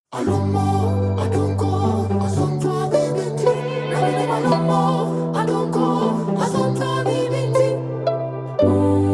I don't know, I don't go, I don't try baby. Now me I don't know, I don't go, I don't try baby.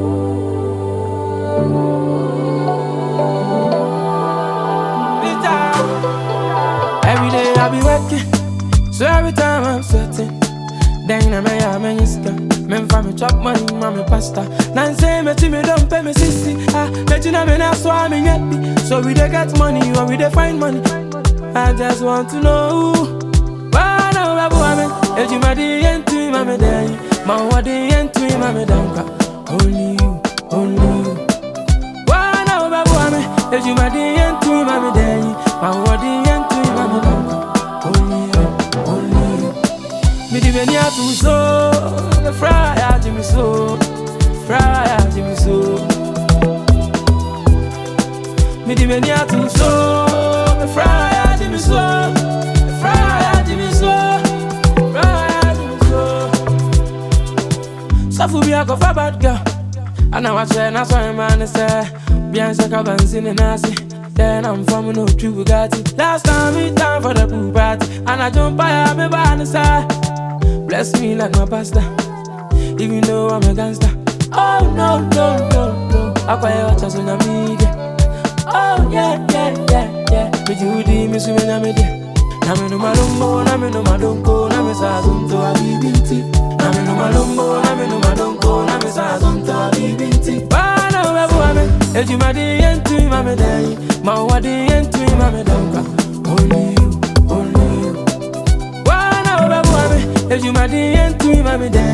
Every day I be working, so every time I'm sweating. Then I may have many scam. Men for me chop money, mommy pasta. Nan say me to me don't pay me sissy. Ah, let you know me now so I'm in happy. So we dey get money or we dey find money. I just want to know. Why now babu ame? If you madi yentu mame day, ma wadi yentu mame danka. Only you, only you. Why now babu ame? If you madi yentu mame day, ma wadi yentu mame danka. Only you, only you. Me di beni atu so, the fry a Jimmy so, fry a Jimmy so. Me di beni atu so, the fry a Jimmy so, the fry a Jimmy so, fry a Jimmy so. Safu bi ako fa bad girl, ana wache na so man say, bien se ka bansin nasi. Then I'm from no true Bugatti. Last time we time for the pool party, and I jump by me by the side. Bless me like my pastor, even though I'm a gangster. Oh no, no, no, no. I cry out just on the media. Oh yeah, yeah, yeah, yeah. Me Judy, me swim in me there. Na me no malumbo, na me no madonko, na me sa zunto a bibinti. Na me no malumbo, na me no madonko, na me sa zunto a bibinti. Bana webu ame, eji ma di yentu ima me dei, ma wa di yentu ima me donka. Only you, only you. Wana webu ame, eji ma di yentu ima me dei.